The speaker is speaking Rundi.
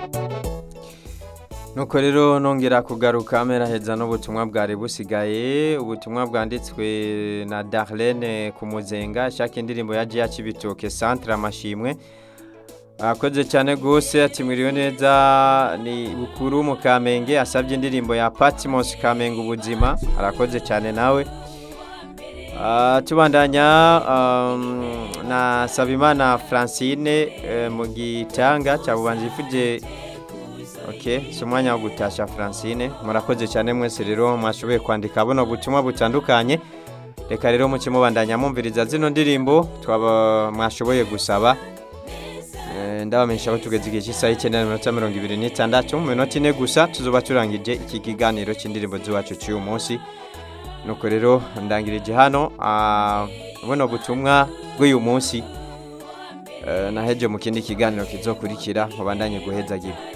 nuko rero nongera kugaruka heza n'ubutumwa bwari busigaye ubutumwa bwanditswe na darlene ku muzenga ashaka indirimbo ya jiya kibitoke centre amashimwe arakoze cyane rwose atimwiriwe neza ni bukuru mu kamenge asabye indirimbo ya patmos kamenge ubuzima arakoze cyane nawe tubandanya na sabimana francine mu gitanga cya bubanza ifuje ok si umwanya wo gutasha francine murakoze cyane mwese rero mwashoboye kwandika buno butumwa butandukanye reka rero muke mubandanya mwumviriza zino ndirimbo twaba mwashoboye gusaba ndabamenyesha ko tugeze igihe cy'isaha y'icyenda n'iminota mirongo ibiri n'itandatu mu minota ine gusa tuzuba turangije iki kiganiro cy'indirimbo z'iwacu cy'uyu munsi nuko rero ndangirije hano buno butumwa bw'uyu munsi naheje mu kindi kiganiro kizokurikira mubandanye guhezagira